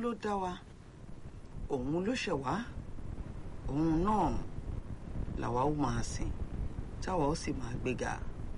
ló dá wa òun ló ṣẹ̀ wá òun náà làwa ó máa sìn táwa ó sì máa gbéga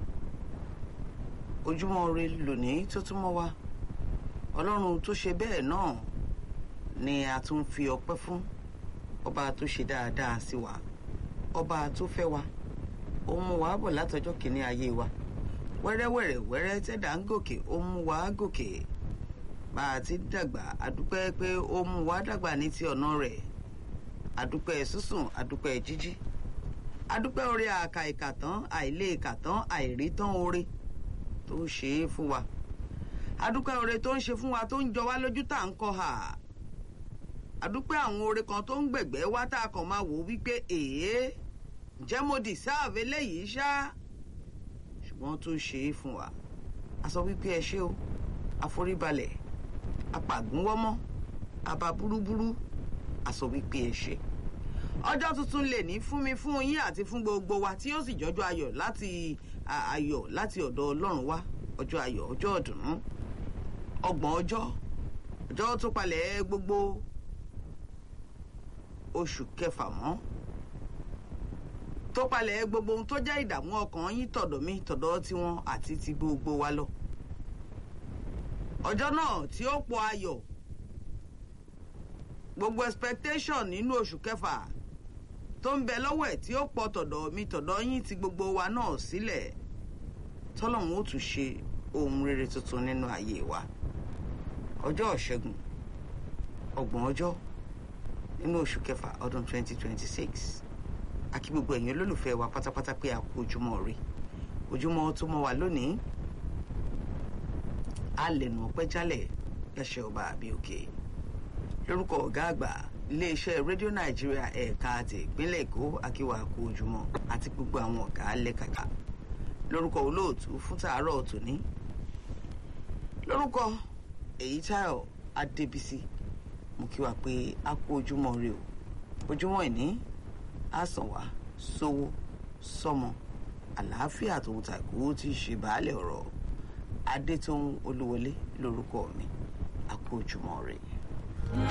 ojúmọ́ ire lónìí tó tún mọ́ wa ọlọ́run tó ṣe bẹ́ẹ̀ náà ni a tún fi ọpẹ́ fún ọba tó ṣe dáadáa sí wa ọba tó fẹ́ wa ó mú wa bọ̀ látọjọ́ kìíní ayé wa wẹ́rẹ́wẹ́rẹ́ wẹ́rẹ́ tẹ́dà ń gòkè ó mú wa gòkè bá a ti dàgbà àdúpẹ́ pé ó mú wa dàgbà ní ti ọ̀nà rẹ̀ àdúpẹ́ sísùn àdúpẹ́ jíjí àdúpẹ́ orí àkà ìkàtán àìlè ìkàtán àìrítán oore tó ń ṣe é fún wa àdúpẹ́ oore tó ń ṣe fún wa tó ń jọ wá lójú tá à ń kọ́ ha àdúpẹ́ àwọn oore kan tó ń gbẹ̀gbẹ́ wá tá a kàn máa wò wípé èé ǹjẹ́ mo deserve eléyìí ṣá ṣùgbọ́n tó ń ṣe é fún wa a sọ wípé ẹ ṣé o àforíbalẹ̀ apàgúnwọ́mọ́ àbá búrúburú a sọ wípé ẹ ṣé ọjọ́ tuntun lè ní fún mi fún yín àti fún gbogbo wa tí ó sì jọjọ́ ayọ̀ láti ayọ̀ láti ọ̀dọ̀ ọlọ́run wá ọjọ́ ayọ̀ ọjọ́ ọ̀dùnnú ọgbọ̀n ọjọ́ ọjọ́ tó palẹ̀ gbogbo oṣù kẹfà mọ́ tó palẹ̀ gbogbo ohun tó jẹ́ ìdààmú ọkàn yín tọ̀dọ̀ mi tọ̀dọ̀ tiwọn àti ti gbogbo wa lọ ọjọ́ náà tí ó pọ̀ ayọ̀ gbogbo expectation nínú oṣù kẹfà tó ń bẹ lọ́wọ́ ẹ̀ tí ó pọ̀ tọ̀dọ̀ mi tọ̀dọ̀ yín ti gbogbo wa náà sílẹ̀ tọ́lọ́run ó tún ṣe ohun rere tuntun nínú ayé wa ọjọ́ ìṣẹ́gun ọgbọ̀n ọjọ́ nínú oṣù kẹfà ọdún 2026 àkí gbogbo ẹ̀yin olólùfẹ́ wa pátápátá pé a kú ojúmọ́ rí ojúmọ́ tó mọ́ wa lónìí a lè nù ọpẹ́ jálẹ̀ lẹ́sẹ̀ ọba àbí òkè lórúkọ ọ̀gá àgbà iléeṣẹ́ rédíò nàìjíríà ẹ̀ka ti ìpínlẹ̀ èkó akíwà kú ojúmọ́ àti gbogbo àwọn ọ̀gá lẹ́kàkà lórúkọ olóòtú fún tàárọ̀ tòní lórúkọ èyítáyọ̀ adébísí mo kí wa pé a kú ojúmọ́ rí o ojúmọ́ ìní á sàn wá sówó sọmọ àlàáfíà tòun tàkú tí í ṣe baálẹ̀ ọ̀rọ̀ adétòun olúwọlé lórúkọ mi a kú ojúmọ́ rí i.